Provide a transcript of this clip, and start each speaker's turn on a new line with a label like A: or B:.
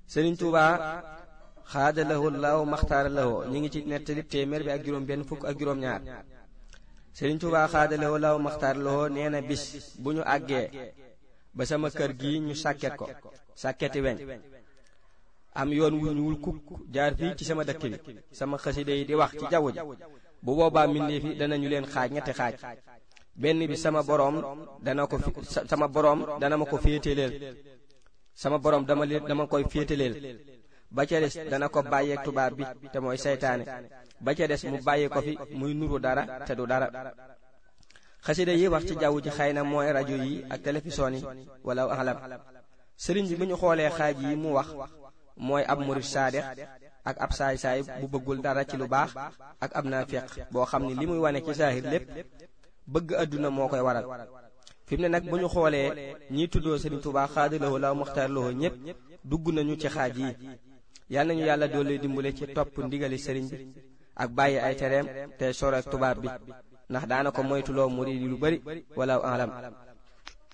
A: sëriñ Tuubaa xaada lahu laaw maxtaara lahu ñi ngi ci nettali téeméer bi ak juróom benn fukk ak juróom ñaar sëriñ Tuubaa xaada lahu laaw maxtaara lahu nee na bis bu ñu àggee ba sama kër gi ñu sàkket ko sàkketi weñ am yoon wu ñuul kukk jaar fii ci sama dëkk bi sama xasida yi di wax ci jaww ji bu boobaa mbindeef yi danañu leen xaaj ñetti xaaj benn bi sama boroom dana ko fi sama boroom dana ma ko féeteleel sama boroom dama leen dama koy féeteleel ba ca des dana ko bàyyeeg tubaab bi te mooy seytaane ba ca des mu bàyyi ko fi muy nuru dara te du dara xasida yi wax ci jaww ji xëy na mooy rajo yi ak télévision yi wala alam sëriñ bi bu ñu xoolee xaaj yi mu wax mooy ab murid saadex ak ab saay-saay bu bëggul dara ci lu baax ak ab naafiq boo xam ni li muy wane ci saahir lépp bëgg àdduna moo koy waral fi mu ne nag bu ñu xoolee ñiy tuddoo Sëriñ Tuubaa xaadalawoo la muxtaar lawoo ñépp dugg nañu ci xaaj yi yal nañu yàlla doole dimbale ci topp ndigali sëriñ bi ak bàyyi ay tereem te sore ak tubaab bi ndax daana ko moytuloo murid yi lu bari wala alam